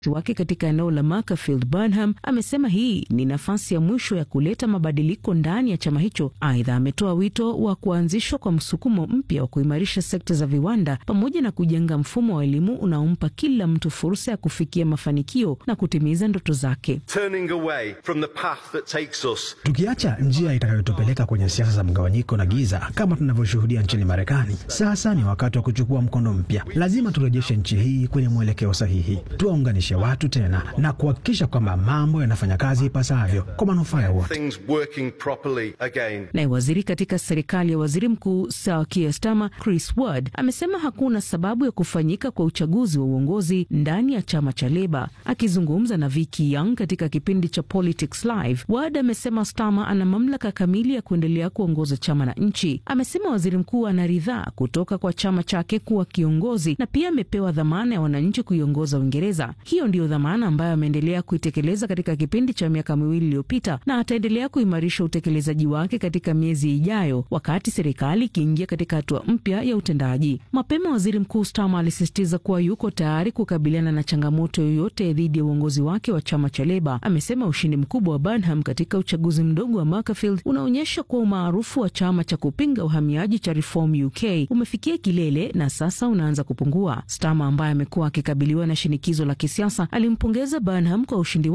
wake katika eneo la Macclesfield Burnham amesema hii ni nafasi ya mwisho ya kuleta mabadiliko ndani ya chama hicho. Aidha, ametoa wito wa kuanzishwa kwa msukumo mpya wa kuimarisha sekta za viwanda pamoja na kujenga mfumo wa elimu unaompa kila mtu fursa ya kufikia mafanikio na kutimiza ndoto zake. Tukiacha njia itakayotupeleka kwenye siasa za mgawanyiko na giza kama tunavyoshuhudia nchini Marekani, sasa ni wakati wa kuchukua mkondo mpya. Lazima turejeshe nchi hii kwenye mwelekeo sahihi, tuwaunganishe watu tena na kuhakikisha kwamba mambo yanafanya kazi ipasavyo kwa manufaa ya wote. Naye waziri katika serikali ya waziri mkuu Sir Keir Starmer, Chris Ward, amesema hakuna sababu ya kufanyika kwa uchaguzi wa uongozi ndani ya chama cha Leba. Akizungumza na Vicky Young katika kipindi cha Politics Live, Ward amesema Starmer ana mamlaka kamili ya kuendelea kuongoza chama na nchi. Amesema waziri mkuu ana ridhaa kutoka kwa chama chake kuwa kiongozi na pia amepewa dhamana ya wananchi kuiongoza Uingereza. Hiyo ndiyo dhamana ambayo ameendelea kuitekeleza katika kipindi cha miaka miwili iliyopita na ataendelea kuimarisha utekelezaji wake katika miezi ijayo, wakati serikali ikiingia katika hatua mpya ya utendaji. Mapema waziri mkuu Starmer alisisitiza kuwa yuko tayari kukabiliana na changamoto yoyote dhidi ya uongozi wake wa chama cha Leba. Amesema ushindi mkubwa wa Burnham katika uchaguzi mdogo wa Macclesfield unaonyesha kuwa umaarufu wa chama cha kupinga uhamiaji cha Reform UK umefikia kilele na sasa unaanza kupungua. Starmer ambaye amekuwa akikabiliwa na shinikizo la kisiasa alimpongeza Burnham kwa ushindi